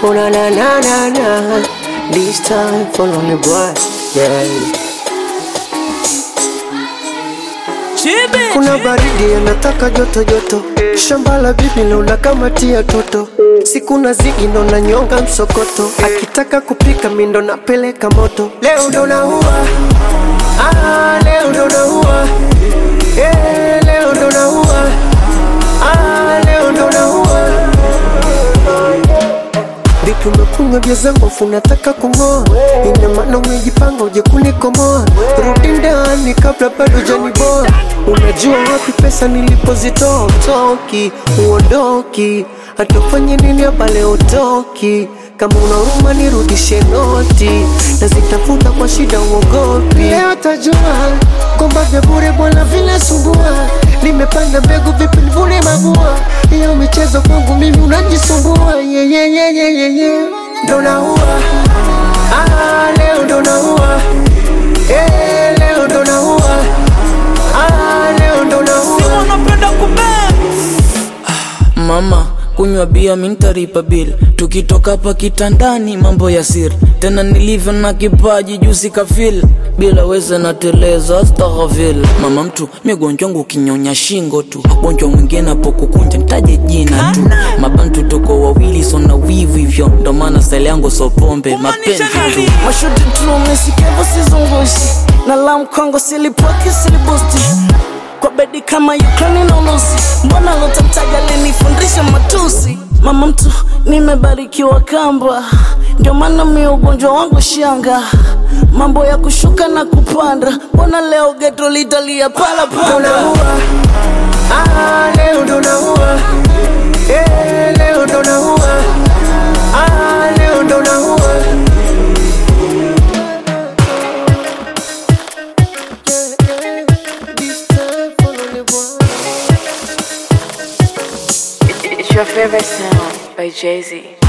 Oh na na na na na. This time for only boy. Yeah. Kuna baridi anataka joto joto, shamba la bibi naona kama tia toto, siku na zigi ndo na nyonga msokoto, akitaka kupika mi ndo napeleka moto. Leo ndo naua, ah, leo ndo naua, eh, leo ndo naua, ah, leo ndo naua. Vipi umekunywa vya zangu afu unataka kung'oa? Ina maana umejipanga uje kunikomoa? Rudi ndani kabla bado janiboa. Unajua wapi pesa nilipozitoa? Utoki, uondoki, hata ufanye nini hapa leo utoki. Kama una huruma nirudishe noti, nazitafuta kwa shida uogopi. Leo tajua kwamba vya bure bwana vinasumbua. Nimepanda mbegu vipi nivune mabua? Hiyo michezo kwangu mimi unajisumbua. Yeah, yeah, yeah, yeah, yeah, yeah. Ndo naua ah, leo ndo naua eh, leo ndo naua ah, leo ndo naua unapenda kubea mama kunywa bia mintaripa bil tukitoka hapa kitandani mambo ya siri tena nilivyo na kipaji jusi kafil bila weza nateleza astaghfir mama mtu migonjwa wangu kinyonya shingo tu gonjwa mwingine hapo kukunja nitaje jina tu mabantu toko wawili sona wivu hivyo ndo maana style yangu so pombe mapenzi tu mashuti tumesikevo sizungushi na la mkongo silipoki silibusti kwa bedi kama Ukraine na Urusi, mbona lotamtaja linifundisha matusi? Mama mtu nimebarikiwa kamba, ndio maana mi ugonjwa wangu shanga, mambo ya kushuka na kupanda, mbona leo geto litalia pala ndo pala naua ah, leo ndo naua eh, leo ndo naua ah, leo ndo naua This time for only one. It's your favorite sound by Jay Z.